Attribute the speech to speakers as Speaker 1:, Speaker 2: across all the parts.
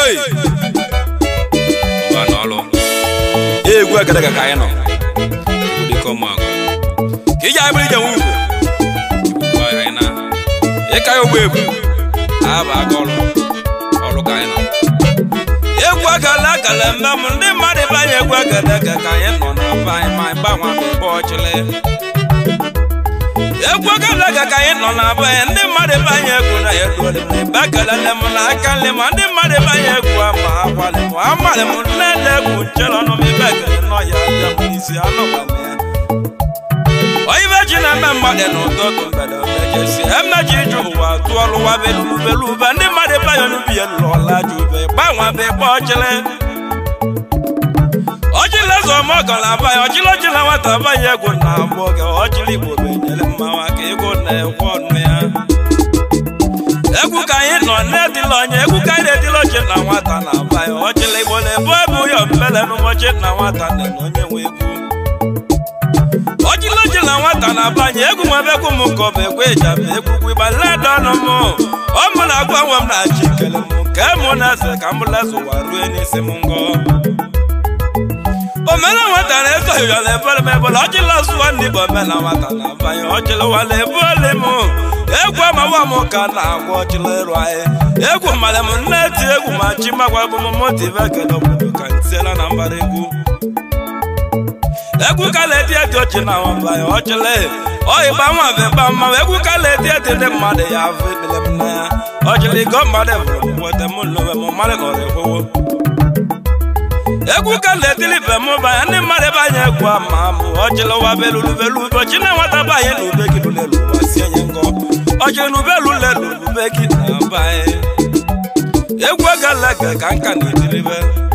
Speaker 1: Hey! Mba n'ọlụ. egwu agadaga ka anyị nọ egwu dịka ụmụaka ka iji abịrị ije nwe ugwu Igbo anyị na ịka ya ogbu egwu abụ aka ọrụ ọrụ ka anyị nọ egwu agala agala mgbe m ndị mmadụ ebe anyị egwu agadaga ka anyị nọ na be anyị ma anyị gbanwe ebe ọchịlị egwu agadaga ka anyị nọ na be anyị ndị mmadụ ebe anyị egwu na ya eruole m ebe akalale m na aka nle ma ndị mmadụ ebe anyị egwu ama akwali m amalị m nne na egwu nchere ọnụ m ebe ekele nọ ya abịa m n'isi anụkwana ya oyibe ji na-eme mmadụ n'ụtụtụ mgbede omejesi emeji iju ụwa tụọ lụwa belubelube ndị mmadụ ebe anyị onubi ya lụọla ju ube gbanwe be ọchịlị ọchịlị eze ọmọgọ na abanye ọchịlị ọchịlị nwata abanye egwu na abụ oge ọchịlị igbo benyere mmanwa ka ego na-ekwe ọnụ ya egwu ka anyị nọ na-edila onye egwu ka anyị na-edila oche na nwata na abanye ọchịlị igbo na-ebu ebu ya mbele n'ụbọchị na nwata na onye nwe egwu ọjịlọjị na nwata na-abanye egwu nwebe egwu m ka ọ bụ egwu ejaba egwugwu ịgbaleda ọnụ m ọ mụ na-agwa nwe m na chi kele m nke mụ na eze ka m leze ụwa rue n'isi m ngọ omena nwata na-eso ya na ebole m ebole ọjịla sụọ ndị igbo omena nwata na-abanye ọjịla ụwa na-ebole m egwu amawa m ka na-agwa ọjịla ịrụ anyị egwu mmalị m nne-eti egwu ma chi magwa bụ m motive ekele obodo ka ntiela na mbara egwu egwu ka na-eti eti ochi na nwamba ya ọchịlị ọyịba nwa bịba mma egwu ka na-eti eti ndị mmadụ ya afọ ekpele m na ya ọchịlị go mmadụ bụrụ m weta m lowe m mmadụ nọrọ ekwowo egwu ka na-etili be m ba ya ndị mmadụ ebe anyị egwu ama mụ ọchịlị ụwa belulu belu ụbọchị na nwata be anyị na ube gị lulelu ụwa sie nye ngọ ọchịlị na ube lulelu ube gị na be anyị egwu egalege ka nka na-etilibe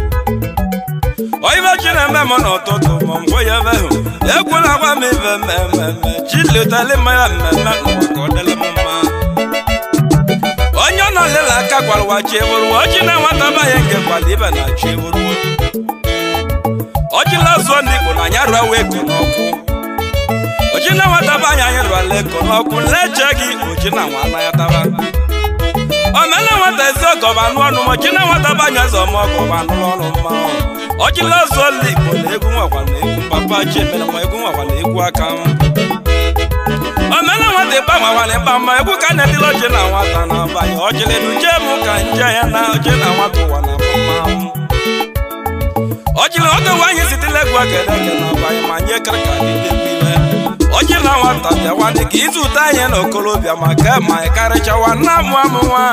Speaker 1: oyibe chi na-eme m n'ụtụtụ ma ngwe ya ebe hụ egwu na-agba m ibe mmemme chi letali mmanya mmemme n'ụwa ka ọ dịrị m mma onye ọ nọ lela aka gwara ụwa chi eburuwo ọchị na nwata banye nke gwara ibe na chi eburuwo ọchị na-azụọ ndị igbo na anya rụọ wee ko n'ọkụ ochi na nwata banye anyị rụọla eko n'ọkụ leche gị ochi na nwa anaghị taba omena nwata ezi ọgọ bụ anụ ọnụ mochi na nwata banye eze ọmọgọ bụ anụ ọnụ mmanwụ ọchịla ọzọla igbo na egwu nwakwa na egwu papa chi emere ma egwu nwakwa na egwu aka m omena nwata ịba nwakwa na ịba mma egwu ka na-edila oche na nwata na abanye ọchịla eduje m ka nje ya na oche na nwata ụwa na mmanwụ ọchịla oge nwaanyị sitela egwu akere eke na abanye ma nye kere ka dị egwu ile ọchị na nwata bịawa dị ka izu ụta anyị na okolobịa ma ke ma ị karịchawa nna amụ amụ nwa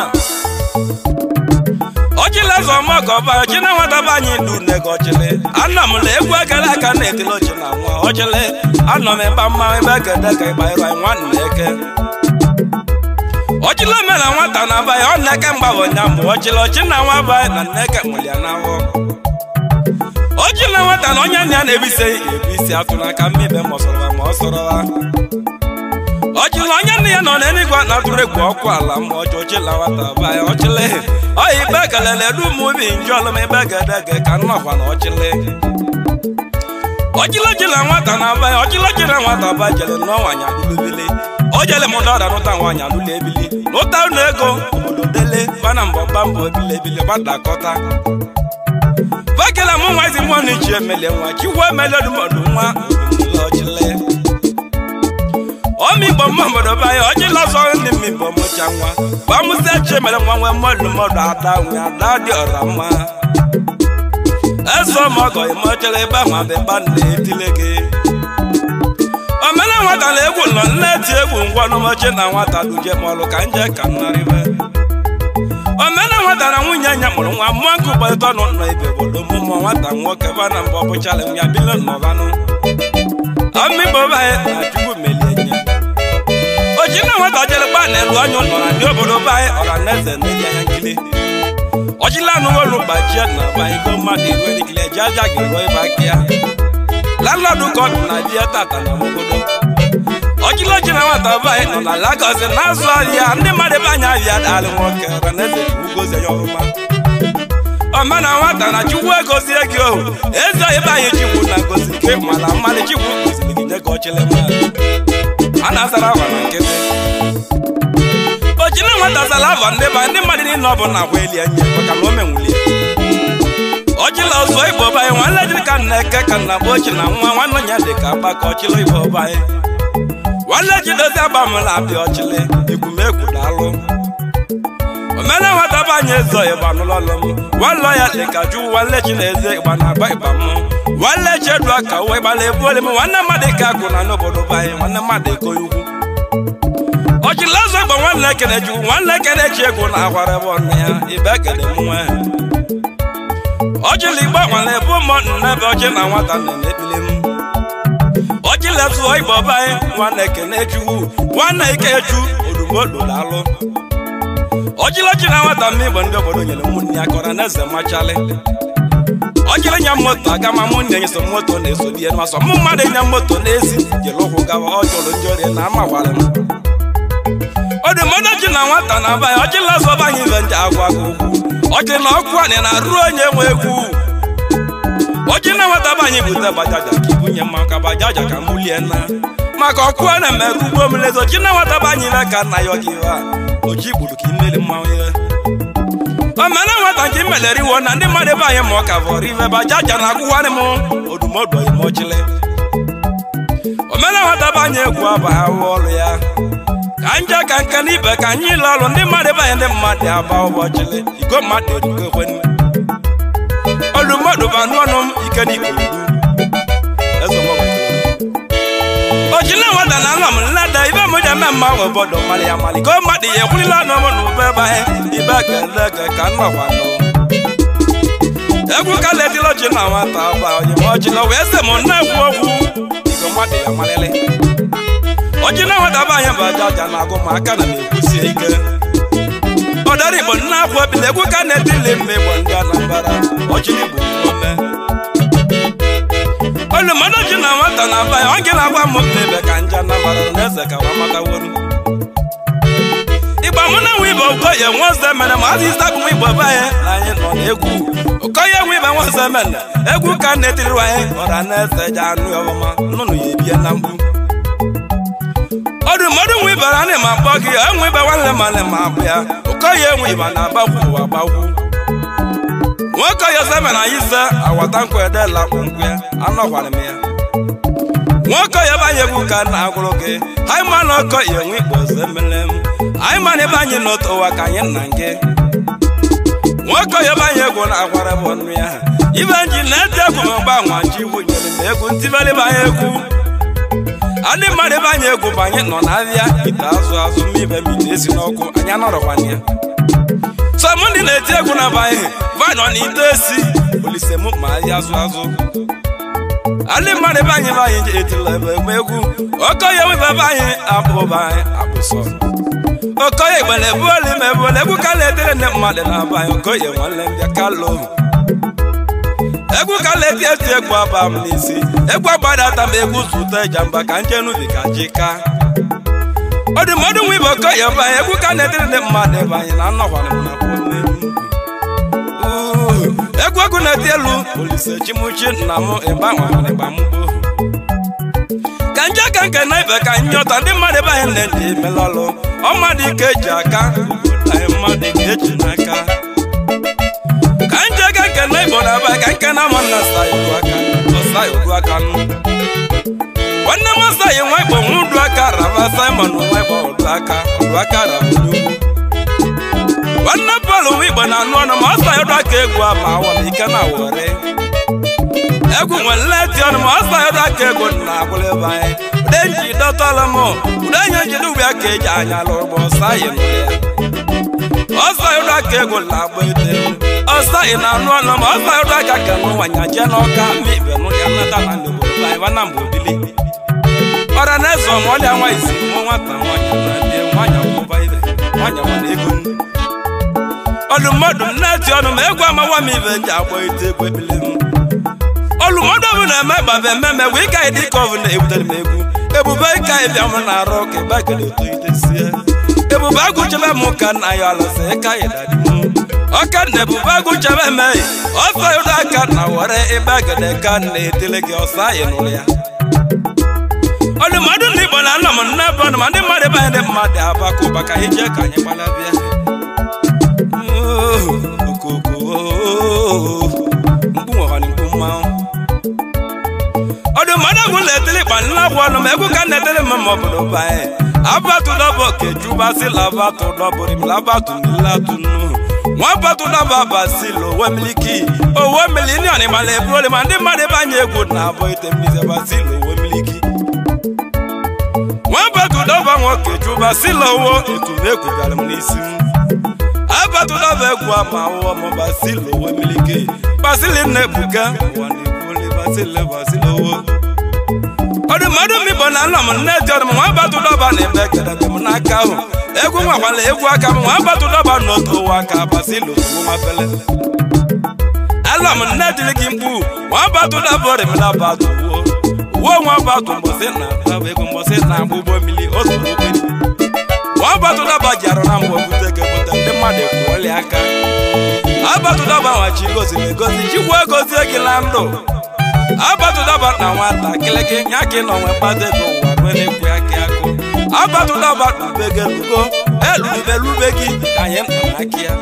Speaker 1: ọchịla eze ọmọgọ ọba ọchị na nwata be anyị ndu nne gị ọchịlị ana m na egwu ekele aka na-etili ochi na nwa ọchịlị anọ m ịba mma ebe ekede ka ịgba ịrụ anyị nwanne eke ọchịla omena nwata na abanye ọ na-eke mgbabọ nya mụ ọchịlị ọchị na nwa abanye na nne eke nwere ya n'afọ ọchị na nwata na onye nna ya na-ebise ebu isi atụ n'aka mmibe ma ọ sọrọ ma ọ sọrọ ọchịla onye nne ya nọ n'eluigwe na atụrụ egwu ọkụ ala ma ọchị ọchịla nwata abanye ọchịlị ọyị ibe kelele du m ubi nje ọlụm ebe gedege ka nnọkwa na ọchịlị ọchịlọchịla nwata na abanye ọchịlọchịla nwata ba jele n'ọnwa nyalụlubili o jele m dọda nụta nwaanyị alụla ebili lụta ụnụ ego obodo dele bana mbọba mbọ ebili ebili gbadakọta bakela mụ nwa ezi mmụọ na ichi emele nwa chikwa emele ọdụmọdụ nwa odumụla ọchịlị ọmịgbo mma obodo be anyị ọjịla ọzọ ndị mmigbo mụcha nwa gbamụsị echi mere nwa nwee mmadụ mmadụ ada nwe ada dị ọra mma eze ọmọgọ imechere ebe ahụ abịba na-etile gị omena nwata na egwu nọ nne eti egwu ngwa n'ụbọchị na nwata duje mọlụ ka nje ka nnarịbe omena nwata na nwunye nya mụrụ nwa mmụọ nkụ kpalite ọnụ nọ ibe obodo mụmụ nwata nwoke ba na mbọ bụchala ya bile nnọbanụ ọmịgbo be anyị na chukwu melie nye oji na nwata jere gba na-elu anya ụlọ na ndị obodo be anyị ọra na eze na-enye ya nkili ọjịla anụwolu gbajie na banyego mmadụ iru erikili eji aja ga-eruo ịba aka ya landlọdụ ka ọ dị na bie tata na obodo ọjịla oji na nwata be anyị nọ na Lagos na-azụ ahịa ndị mmadụ ebe anyị ahịa dalị nwoke ọra na eze ugozi ya ọrụma ọma na nwata na chukwu egozie gị ohu eze ebe anyị chikwu na gozi nke mana mmadụ chikwu goziri gị nye ka ọchịlị mmadụ a na-azara awa na nkịtị ojina nwata zara avọ ndị ba ndị mmadụ niile ọ bụ na agwa eli enyi maka na o menwulie ọchịla ọzọ igbo banyị nwanne jiri ka nna eke ka nna bụ ochi na nwa nwanne ya dị ka agbakọ ọchịla igbo banyị nwanne jidozi agbamụla abịa ọchịlị igwumegwu daalụ omena nwata banye ezo ịgba n'ụlọlụ m nwanlọ ya dị ka juu nwanne chi na eze ịgba na agba ịgba m nwanne chi edu aka uwe ịgbala ebu oli m nwanne mmadụ ka akụ na n'obodo banyị nwanne mmadụ eko ugwu ọchịla ọzọ igbo nwanne ekene ju nwanne ekene chi egwu na akwara ebe ọnụ ya ibe ekene m nwe ọjịla igbo nwere ebe ụmụ nnebe ọjị na nwata nọ n'ekpili m ọjịla zụọ igbo banyị nwanne ekene chukwu nwanne ikechu odumodolaalụ ọjịla ji na nwata m igbo ndị obodo nyere ụmụnne ya kọrọ na eze machalị ọjịla nya moto aga ma mụnne nye so moto na-eso di ya masọ mụ mmadụ nya moto na-esi jere ụkwụ gawa ọ jụrụ ndị ọrịa na amawara m ọdụmọdụ ji na nwata na abanye ọjịla zọba anyị ibe ndị agwa gị okwu ọjị na ọkụ anyị na-arụ onye nwe egwu ọjị na nwata bụ anyị bute bajaja ka ibunye mma ka bajaja ka mbulie na maka ọkụ a na-emerụ ugbo mmiri ọjị na nwata bụ anyị ime ka nna ya ọgị ha oji gburu ka imeli mmanwụ ya omena nwata nke imelere iwo na ndị mmadụ ebe anyị ma ọ ka vọrọ ive bajaja na akwụwarị m odumọdụ ime ọchịlị omena nwata bụ anyị egwu abaghị ahụ ọrụ ya ka nje ka nke n'ibe ka anyị ile ọrụ ndị mmadụ ebe anyị ndị mmadụ aba ụbọchịlị igo mmadụ erugo ekwenụ olu mmadụ bụ anụ ọnụ m ike n'ikorodu ojile nwata na anọ m nleda ibe m ji eme mma ahụ obodo mmalị ya mmalị ka mmadụ ya ekwulila ọnụ m na ube ebe anyị ibe kele ke ka nnọkwa nọ egwu ka letila oji na nwata ọba ojima wee sị m na-ekwu okwu igo mmadụ ya malịlị ọjị na nwata bụ anyị bụ aja aja na-agụ ma aka na na-ekwusie ike ọdara igbo nna akwụ ebile egwu ka na-etili mma igbo ndị anambara ọjị igbo ome olu mmadụ ji na nwata na aba ya ọ gị na-agwa m ebe ka nje anambara na eze ka nwa mataworu ịgba mụ na nwe ibe okoye nwaoze mere ma azụ isi abụ igbo be anyị na anyị nọ n'egwu okoye nwe ibe nwaoze mere egwu ka na-etiri anyị ọra na eze ji anụ ya ọma nnụnụ ya ebie na mkpu ọdụ mmadụ nwe ibara ana ma akpọ gị enwe ibe nwanne ma na ma abụ ya okoye enwe iba na agbagwu ụwa agbagwu nwoke ya zeme na yize awata nkwa edela kpụnkwụ ya anọkwara m ya nwoke ya banye egwu ka na agwụrụ gị anyị ma na ọkọ ya enwe ikpo ọzọ emele m anyị ma na ebe anyị n'otu ụwa ka anyị nna gị nwoke ya banye egwu na agwara bụ ọnụ ya ibe nji na-eti egwu ma mgbanwa ji igwu nyere m egwu ntibeli banye egwu adị mmadụ ebe anyị egwu bụ anyị nọ n'ahịa ite azụ azụ mmibe mite esi n'ọkụ anyị anọrọkwana ya sọmụ ndị na-eti egwu na banye vanọ na ite esi olise m ma ahịa azụ azụ adị mmadụ ebe anyị be anyị etila ebe egbe egwu okoye webe ebe anyị abụba anyị abụsọ okoye gbere ebu oli ma ebu egwu ka na-etere ndị mmadụ na aba anyị okoye nwanne mbịa kalo egwu ka na-eti eti egwu aba m n'isi egwu agbadata m egwu zụta ejamba ka njenubi ka jika ọdụmọdụ nwa ibe okoye ebe anyị egwu ka na-etere ndị mmadụ ebe anyị na anọkwara m na egwu egwu na-eti elu olise chimuchi nna m ịgbanweigba m ka nje ka nke na ibe ka nyọta ndị mmadụ ebe anyị na-eji emelọlụ ọmmadụ ike eji aka obodo anyị mmadụ ike eji n'aka ka nje ka nke na igbo na ebe ka nke na ama nna saigbu aka ọsaigbu aka nụ nwanne m ọsaghị nwa igbo nwa udu aka raba simon nwa igbo udu aka udu aka raba n'ugwu nwanne bọọlụ nwa igbo na-anụ ọnụ ma ọ sayọdụ aka egwu a ma awọla ike na were egwu nwere nleti ọnụ ma ọ sayọdụ aka egwu na agbụrụ ebe anyị ude nji dọtọla m ude nye njide ugbu ya ka eji anya lụrụ ọsaghị nụ ya ọsayọdụ aka egwu na agba ete ọsaghị na-anụ ọnụ ma ọ sayọdụ aka ka n'ụwanya jee n'ọka mma ibe nụ ya nata na n'obodo anyị wana mgbe obili ọra na eze ọmụọlịa nwa isi mụ nwata nwanya na ndị nwanya kwụba ibe nwanya nwere ego nnu ọlụmọdụ m na-eti ọnụ ma egwu amawa m ibe ji agba ite egwu ebile m ọlụmọdụ ọbụ na-eme gbabe mmemme egwu ịka ịdị ka ọbụ na-ebutere m egwu ebube ịka ịbịa m na-arụ ka ebe a gere eto itesie ebube agụchebe m ka nna ya alụsị ịka ịdadị m ọka na ebube agụchebe m ọsọ ụdọ aka na were ebe agede ka na-etele gị ọsọ anyị nụrụ ya ọlụmọdụ na igbo na anọ m nne bụ ọnụ ma ndị mmadụ ebe anyị ndị mmadụ abakụ ụba ka anyị jee ka anyị gbalabịa egwu letili kpanila bụ ọnụ ma egwu ka netili m ma obodo banye abatu dọbọ kejubasi labatu dọbụrim labatu milatu nu nwa batu dọba basilo owe miliki owe milinion mala ebuoli ma ndị mmadụ ebe anya egwu na-abụ ite mbize basilo owe miliki nwa batu dọba nwoke jubasilo wo etumegwu bịara m n'isi m abatu dọba egwu ama wụọ m basilo owe miliki basili na-ebuga ụwa na-ebuoli basile basilo wo ọdụ mmadụ mmigbo na nna m nne dị ọdụ m nwa batụ dọba na ebe kedebe m n'aka ahụ egwu nwakwala egwu aka m nwa batụ dọba n'otu ụwa aka basilu nwa fele alọ m nne dịrị gị mkpu nwa batụ dọba ọrịmla batụ uwo uwe nwa batụ mbọsị na dọba ego mbọsị na agba ụgbọ mmiri otu ụgbọ nwa batụ dọba ji arụ na mgbe bute ego bute ndị mmadụ ekwuoli aka abatụ dọba nwachi goziri egozi chikwu egozie gị na ndụ abatụdaba na nwata kịlịkị ya ka ị nọ nwe mkpata ego ụwa kwere ekwe aka akụ abatụdaba na begelugo elubelube gị ka anyị nọ n'aka ya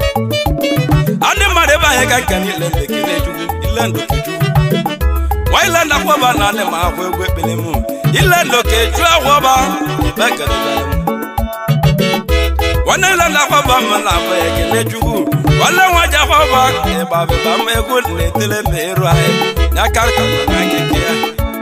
Speaker 1: ndị mmadụ ebe anyị ka nke niile ndekele chukwu ile ndokechukwu nwa ile ndakwaba na ndị ma akwa egwu ekpere m ile ndokechu agwọba bekelebere m nwanne ile ndakwaba m na abụ ekele chukwu nwanne nwa ji akwaba ịgbabịba m egwu na-etele ma ịrụ anyị n'aka ka n'akịka ya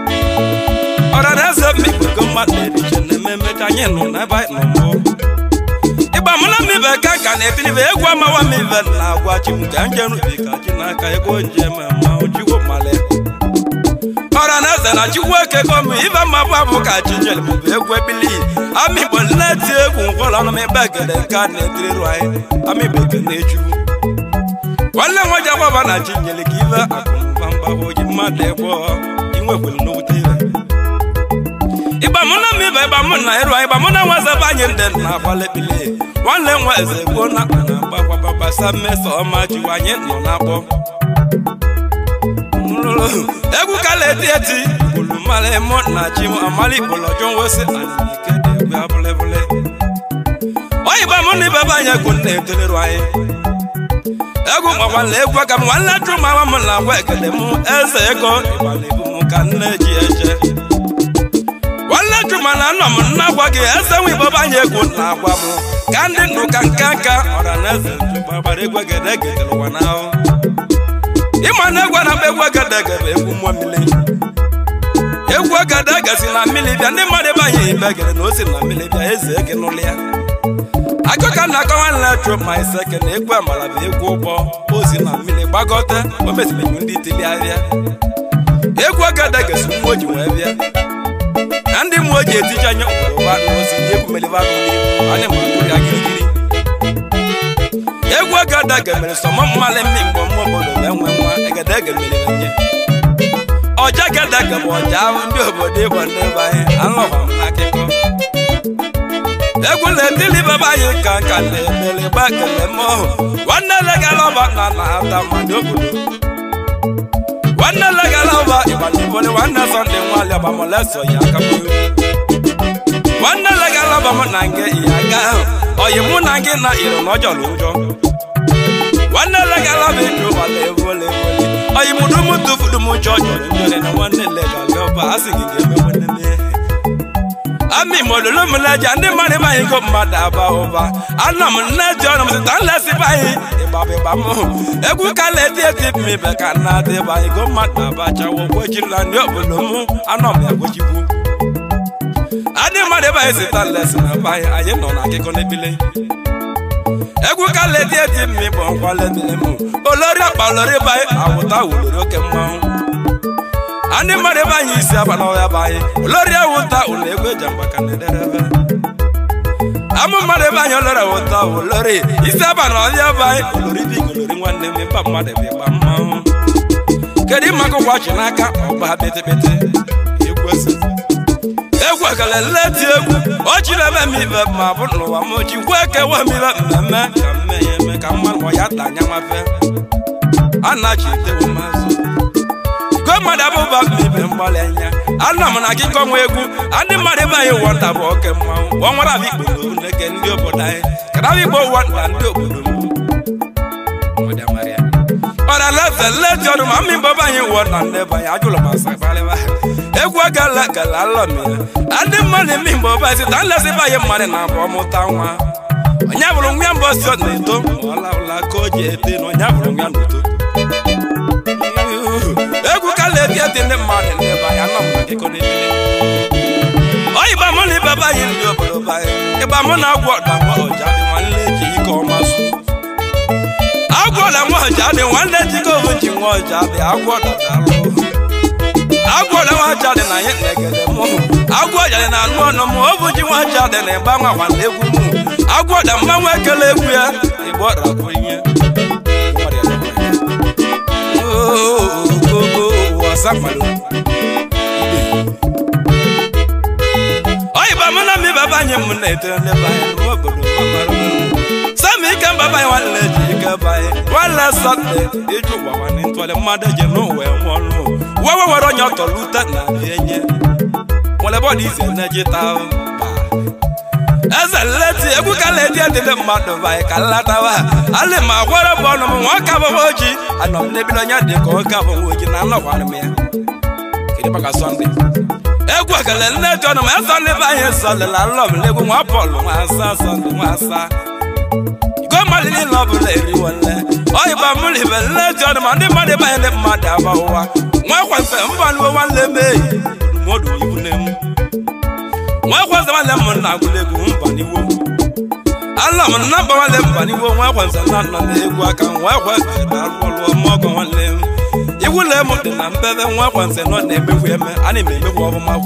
Speaker 1: ọrara eze mmekpego mmadụ eriche na ememe ka anyị nọ n'ebe anyị nọ mbụ ịgba mụ na mmibe ka ka na-etiribe egwu amawa m ibe na agwa chi m ka njerubi ka chi n'aka ego njem mmanwụ chikwu mmalị ọra na eze na chikwu ekego m ibe mma bụ abụ ka chi nyere m bụ egwu ebili amịgbo nleti egwu nkwọrọ ọnụ m ebe egede nke a na-etirirụ anyị amịgbo ekene chukwu nwanne nwa ji agbaba na chi nyere ka ibe akụ mgbagwo ji mmadụ egbo inwekwere n'okwute ire ịgba mụ na mmiba ịgba mụ na ịrụ ịgba mụ na nwa eze be anyị ndị na agbalekpili nwanne nwa eze gboo na akpa na agbakwababasa mmeso ọma jiwa anyị nọ n'akpọ egwu kala eti eti kwuru mmalị mụ na chi m amali ikpolọjọ nwosi alike dị egwu abụlebụle oyigba mụ na ibe be anyị egwu na-etolere anyị egwu gbakwala egwu aka m nwanne jụ ma nwa m na agwa ekele m eze ego ịgbala ibu m ka nne ji eje nwanne jụ ma na nọ m nna gwa gị eze nwe ibọba anyị egwu na agwa m ka ndị ndụ ka nka nka ọra na eze jụgbagbara egwu egede egedere ụwa n'ahụ ịma na egwu na-agba egwu egede egede egwu mmụọ mmiri egwu egede egesi na mmiri bịa ndị mmadụ ebe anyị ibe egede na osi na mmiri bịa eze eke n'ụlọ ya akụkọ na akọ nwanne tro ma iseke na egwu amala bụ egwu ụgbọ ozi na mmiri gbagọta o mezimenyu ndị tili ahịa egwu agada gesi mmụọ ji wee bịa na ndị mmụọ ji etiji anya ụwa na ozi ndị egwu meliba n'ihu anyị ma atụ ya girigiri egwu agada gemere sọmọ mmalị mmi mgbe mmụọ obodo wee nwee nwa egede gemere nye ọja gada gebe ọja ahụ ndị obodo ịbọ ndị ebe anyị alọba m n'akụkọ egwu na-etili baba anyị ka nka na-emere gba kele m ọhụ nwanne legalọba na na-ata mmadụ obodo nwanne legalọba ịgbalibole nwanne sọnde nwali ọgbamoleso ya akapụrụ nwanne legalọba m na nke ya ga ahụ oyi mụ na gị na iro na ọjọọ ụjọ nwanne legalọba eju wala ebole ebole oyi mụdụ m tụfuru m ụjọ jọrọ njọrọ na nwanne legalọba a sị gị ga-eme nwanne m ihe ami mololo m leja ndị mmadụ be anyị go mmadụ aba ụba anọ m nne ji ọnụ m sita nlesi be anyị ịgbabịgba m egwu ka na-eti eti mmibe ka nna dị be anyị go mmadụ abachawo gwechirila ndị obodo m anọ m ya gwechikwu adị mmadụ ebe anyị sita nlesi na be anyị anyị nọ na akụkọ n'ebile egwu ka na-eti eti mmi bụ nkwa lebile m olori akpa olori be anyị awụta wulori oke mmanwụ ndị mmadụ ebe anyị isi aba n'ọhịa bụ anyị olori ewuta ụlọ egwu eji mgbaka na-ederebe amụ mmadụ ebe anyị olori ewuta olori isi aba n'ọhịa bụ anyị olori bi olori nwanne m mba mmadụ ebe ịgba mmanwụ kedu ịma akwụkwọ ọchị n'aka ọgba pịtịpịtị ekwesị egwu ekele nleti egwu o jiri ebe m ibe ma bụ n'ụwa m ji gwa ekewa m ibe mmemme ka mme ya eme ka mmanụ ya ta anya nwafe a na-achị etewu mazụ igwe mmadụ abụba mebe mgbalị anya ana m na akụkọ nwa egwu ndị mmadụ ebe anyị wọnda bụ oke mmanwụ ọnwara abụ igbo na neke ndị obodo anyị kada abụ igbo wọnda ndị obodo m ịgbara leze leti ọdụ ma mmiri baba anyị wụọ na nne banye ajụlọ ma sakparịba egwu agala gala alọm ya ndị mmadụ eme mgbe ọba sita nlezi banye mmadụ na abụọ mụta nwa onye bụrụ nwa mbọ si ọ na-eto ma ọ laụla ka o ji ete na onye bụrụ nwa na-eto egwu kala eti eti ndị mmadụ n'ebe anyị anọ m na akụkọ n'ebili oyiba mụ na ibe anyị ndị obodo banye ịgba mụ na agwọ ọda nwa ọja dị nwanne ji ike ọma su agwọ ọda nwa ọja dị nwanne ji ike ohu ji nwa ọja dị agwọ ọda dalụ agwọ ọda nwa ọja dị na anyị na-egede mụ agwọ ọja dị na anụ ọnụ mụ obu ji nwa ọja dị na ịgba nwa nwanne egwu mụ agwọ ọda mmanwụ ekele egwu ya ịgba ọda bụ ihe oyiba mụ na mmiba banye m na-eto nleba anya n'obodo sami ike mbaba anyị nwanne ji ike banye nwanne sọnde iju ụwa nwanne ntụọlị mmadụ ji n'ụwa enwe ọnụ wewe nwere onye ọtọrọ ute na enye nwere bọọdụ ize na-eji taa eze nleti egwu ka leti edide mmadụ banye ka nlatawa alị ma gwara bụ ọnụ m nwa ka bụwa oji anọ m n'ebili onye dị ka oge abụwa oji na anọkwara m ya kedu maka sọnde egwu ekele nleti ọnụ m eze nlebe anyị sọnde na nlọ m n'egwu nwa bọọlụ nwa asa sọnde nwa asa iko mmadụ niile ọ bụla eriwo nle oyibo mụrụ ibe nleti ọnụ ma ndị mmadụ banye ndị mmadụ aba ụwa nwa kwemfe mba nuwe nwanne m eyi mmadụ ibu nne m nwa kwanza nwanne m na agụla egwu mba n'iwo ala m na mba nwanne mba n'iwo nwa kwanza na nọ na-egwu aka nwa kwanza na-alụ ọlụ ọmọgọ nwanne m iwu le m dị na mbebe nwa kwanza nọ na-emegwu eme a na m emegwu ọfụma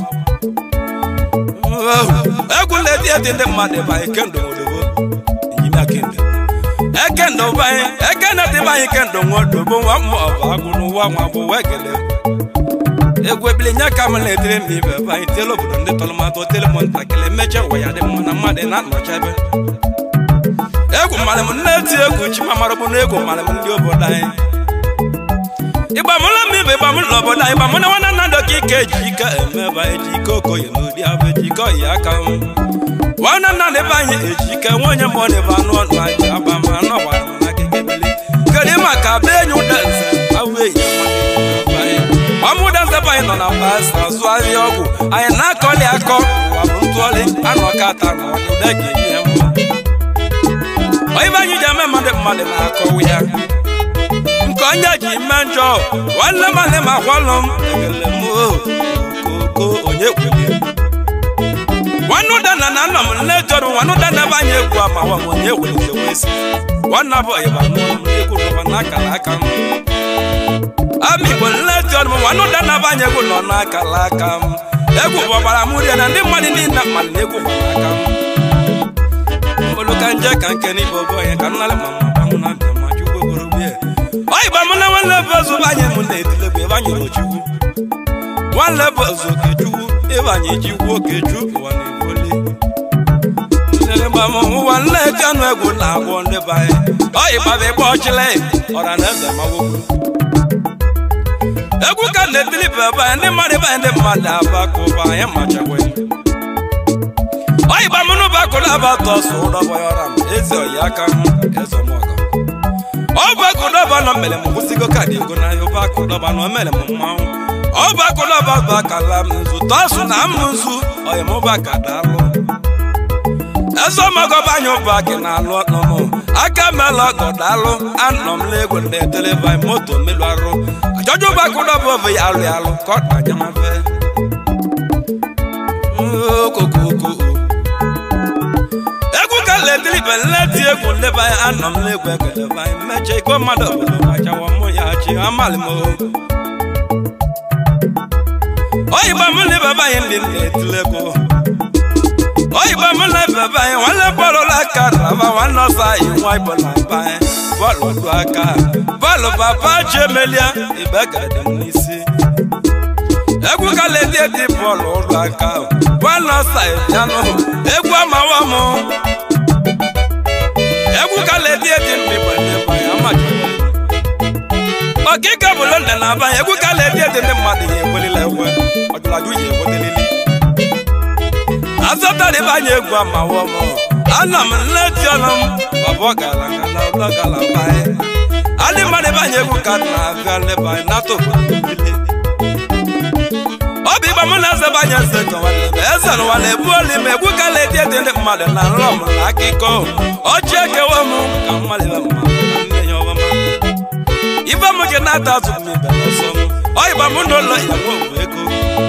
Speaker 1: egwu na-eti eti ndị mmadụ bụ anyị kendo odobo enyimia kendo ekendo bụ anyị ekene dị bụ anyị kendo nwa odobo nwa mmụọ bụ agụ n'ụwa nwa bụ wee kelee egwu ebili nye ka m na-etiri m ibe ebe anyị tiela obodo ndị tọlụmatụ tele m ntakịrị emecha ụwa ya dị mma na mmadụ na-anọcha ebe egwu mmalị m na-eti egwu chimamara bụ na egwu mmalị m ndị obodo anyị ịgbamụla m ibe ịgbamụ na obodo anyị ịgbamụ na nwanne nna dọka ike eji ike eme ebe anyị ji ike okoye n'ụdị abụ eji ike oyi aka m nwanne nna na ebe anyị eji ike nwa onye mụọ na ebe anụ ọnụ anyị aba ma anụ ọgbara m na akịka ebili kedu maka be enyi ụda nze awụ enyi anyị ọmụda nzebe anyị nọ na pasta azụ ahịa ọgwụ anyị na-akọli akọ ụwa bụ ntụọli anụ ọkata na ụda ga-enye ya mma oyibe anyị ji eme mmadụ mmadụ na-akọwa ya nke onye ji ime njọ nwanne mmadụ ma kwalụ m ekele m okoko onye kwere nwanne ụda na na nna m nne jọrọ nwanne ụda na ebe anyị egwu ama nwa m onye were wesi nwanne bụ ịba n'ụlọ m egwu n'ụwa n'akara aka m ama igbo nleti ọnụ m nwanne ụda na-aba anyị egwu nọ n'akala aka m egwu bụ ọgbara m rie na ndị mmadụ niile mmadụ na egwu gbara aka m mgbolu ka nje ka nke n'ibe obo onye ka nnalị ma mma gbanwụ na abịa ma chukwu gboro bie oyiba mụ na nwanne bụ ozu bụ anyị mụ na-etilegwu ebe anyị rochukwu nwanne bụ ozu okechukwu ebe anyị jikwu okechu ụwa na-ebuli ụwa nleti ọnụ egwu na-agwọ ndị be anyị oyiba bụ ịgba ọchịla ọra na eze ma wokwu egwu ka na-etili bebe anyị ndị mmadụ ebe anyị ndị mmadụ aba ka ụba anyị machakwa oyiba mụnụ bụ akụrụ aba tọ sụ ụdọbọ ya ọra m ezi oyi aka m ezọmọgọ ọ bụ akụdọba nọ mere m kwụsịgo kaadị ego n'ahịa ụba akụdọba nọ mere m mmanwụ ọ bụ akụdọba bụ akala m nzu tọsụ na m nzu oyi m ụba ka daalụ ezọmọgọ bụ anyị ụba gị na-alụ ọnụmụ aka mela ọgọ daalụ anọ m n'egwu na-eteleba moto melu arụ ajọjụ bụ akụdọba obe ya alụ alụ ka ọ danya mafe okokoko egwu ka letilibe nleti egwu nleba anya anọ m n'egwu ekeleba anyị mmeche iko mmadụ obodo gbachawa mụ ya chi amalị m oyibo m na-ebebe anyị ndị na-etile egwu oyibo m na-ebebe anyị nwanne bọọlụ aka raba nwanne ọsọ anyị nwa igbo na aba anyị bọọlụ du aka bọọlụ papa chi emelia ibe gadị m n'isi egwu ka leti eti bọọlụ ụlọ aka nwanne ọsọ yanụ egwu amawa m egwu ka leti eti mmigbo n'ebe anyị amachikwa ọkịka bụ london na abanye egwu ka leti eti ndị mmadụ ya ewelila ekwe ọjụlajụ ya ewetelili azọtara anyị egwu amawa m ana m nleti ọnụ m baba ọgala ngala ụlọ gala banye ndị mmadụ ebe anyị egwu ka na-abịa leba anyị nata obodo niile ọ bụ igba mụ na eze banye eze ka nwanne m eze n'ụwa na-ebu oli ma egwu ka na-eti eti ndị mmadụ na nrọ m na akụkọ ọchị ekewa m ka mmadụ ebe mmadụ na nne ya ọma ibe m ji na-ata azụ m ibe n'ọsọ m ọ ịgba mụ n'ụlọ ya nwe ogwu ego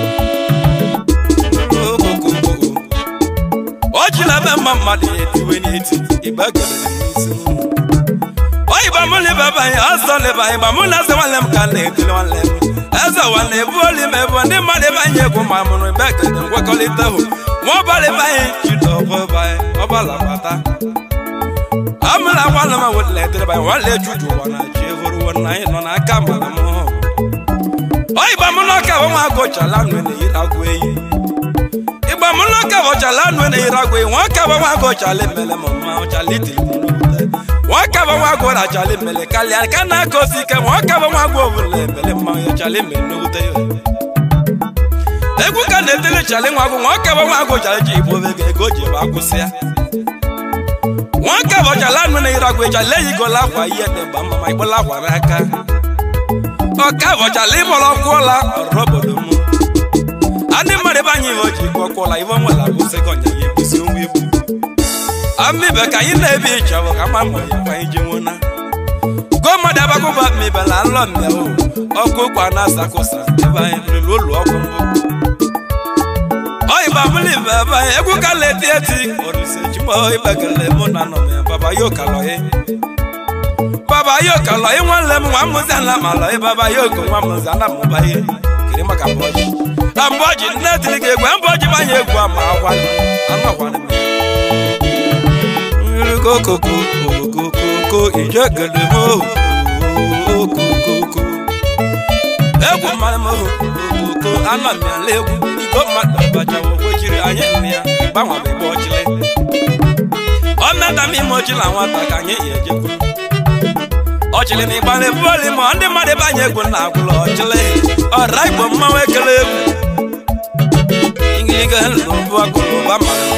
Speaker 1: o ji na ebe mma mmadụ ya etiwe n'eti igbe kelere n'isi m oyibo mụ na ibe banye ọzọ na ebe anyị gba mụ na eze nwanne m ka na-ekele nwanne m eze ụwa na-ebu oli ma ebu ndị mmadụ ebe anyị egwu ma mụrụ ebe ekele nkwekọrịta hụ nwa ọbala ebe anyị jide ọbụ ebe anyị ọbala gbata amụla nwanne m nwetara edere banye nwanne juju ụwa na ji evoruwo na anyị nọ n'aka mara m hụ oyibo mụ na ọka bụ nwa agụchala nụ na-eyiri agụ eyi igba mụ na ọka bụ ọchala nụ na-eyiri agụ eyi nwa ọka bụ nwa agụchala emele m mma ọchala itiri m n'obodo nwoke bụ nwa gwụrụ achala imele kalịa ka na-aka osi ike nwoke bụ nwa gwụ ọbụla emele mmanwụ ya chala imele n'owute ya egwu ka na-etele chali nwa gwụ nwoke bụ nwa gwụ chara ji igbo ego ego ji ebe akwụsị ya nwoke bụ chala anụ na ire agwụ echala eyigola akwa ihe dị mgba mma ma ikpola akwa n'aka ọka bụ chala ịmụrụ ọkwụ ụla ọrụ obodo m adị mmadụ ebe anyị iwe o ji ikwu ọkwụ ụla iwe nwere akwụsị ka ọnya ya ekwusi onwe egwu amibe ka anyị na-ebi ịchọbụ ka ma mma ya kwa anyị ji nwụna go mmadụ abakwụba mibe na nlọ mmịahụ ọkụ kwa na asakụsa ebe anyị lụrụ ụlọ ọgwụ mbụ oyiba mụlụ ibe ebe anyị egwu ka na-eti eti orisi chimo ibekele mụ na nọ ya baba yo kalọghị baba yo kalọghị nwanne m nwa mụzi ala malọghị baba yo ko nwa mụzi ana mụba ihe kiri maka mbọji na mbọji nne tiri gị egwu mbọji banye egwu ama agwa anụ agwa kokoko kokoko ijegede mo kokoko egwu mmanụ m okoko anọ m ya la egwu iko mmadụ abachawo gwechiri anyị nne ya gbanwere ebe ọchịlị ọ meta m ime ọchịla nwata ka anyị ya ejekwu ọchịlị na ịgbara ebuoli ma ndị mmadụ ebe anyị egwu na agwụla ọchịlị ọra igbo mmanwụ ekele egwu ngiliga nlụ bụ akụrụ ụba mara